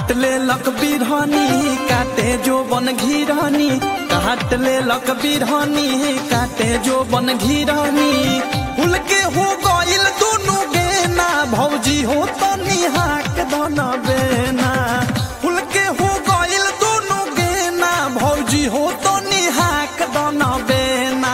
काट ले लक बिरहनी काटे जो बन घिरहनी काट ले लक बिरहनी काटे जो बन घिरहनी उनके हो गइल दोनों गेना भौजी हो तो निहाक दन बेना उनके हो गइल दोनों गेना भौजी हो तो निहाक दन बेना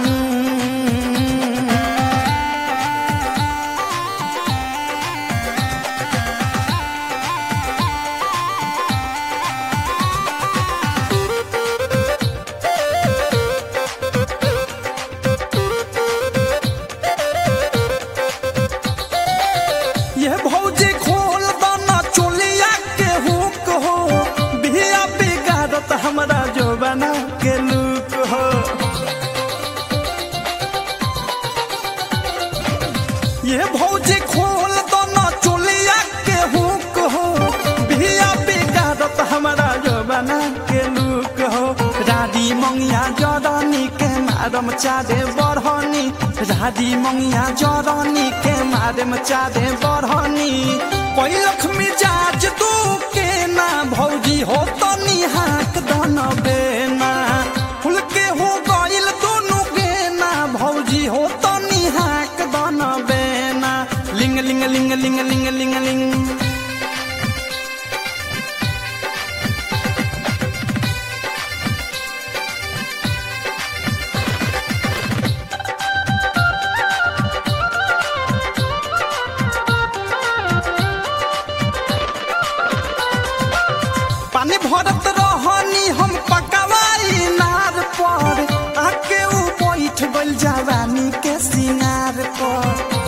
ये भौजी खोल दाना चोलिया के हुक हो बिया बिगाड़त हमरा जो बना के लुक हो ये भौजी खोल दाना चोलिया के हुक हो बिया बिगाड़त हमरा जो बना के लुक हो राडी मंगिया जरनी के मारम चारे बढ़नी राडी मंगिया जरनी के मारम चारे बढ़नी पैलख मिजाज तू के ना भौजी हो तो निहाक दन बेना फुल के हो गइल दोनों गेना भौजी हो तो निहाक दन बेना लिंग लिंग लिंग लिंग लिंग लिंग लिंग पानी भरत रहनी हम पकवाई नार पर आके ऊ बैठ गइल जवानी के सिंगार पर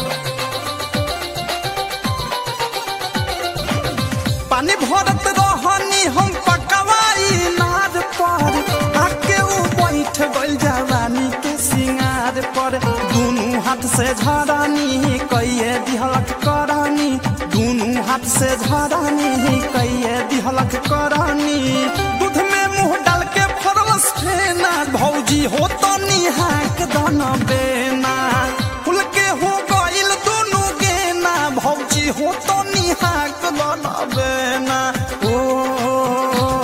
पानी भरत रहनी हम पकवाई नार पर आके ऊ बैठ गइल जवानी के सिंगार पर दुनू हाथ से झरानी कइए दिहलक करानी दुनू हाथ से झरानी कइए दिहलक करानी दूध में मुंह डाल के फरलस फेना भौजी हो तो निहाक दन बेना फुल के हो गइल दोनों गेना भौजी हो तो निहाक दन बेना ओ, ओ, ओ, ओ।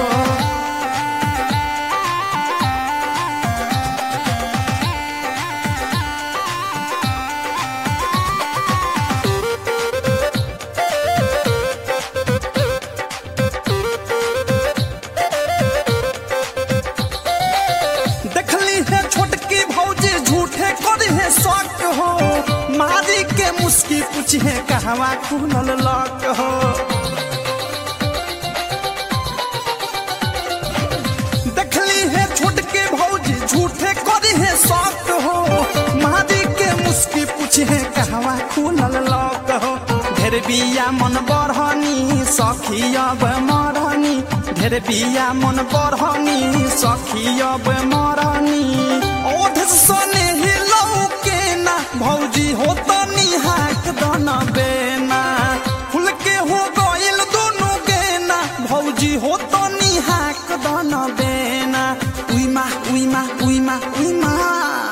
देखली है छोटकी भौजी झूठे करी है शौक हो मारी के मुस्की पूछी है कहवा खुलल लक हो देखली है छोटके भौजी झूठे करी है शौक हो मारी के मुस्की पूछी है कहवा खुलल लक हो ढेर बिया मन बढ़नी सखी अब मरनी ढेर बिया मन बढ़नी सखी अब मरनी ओठ सन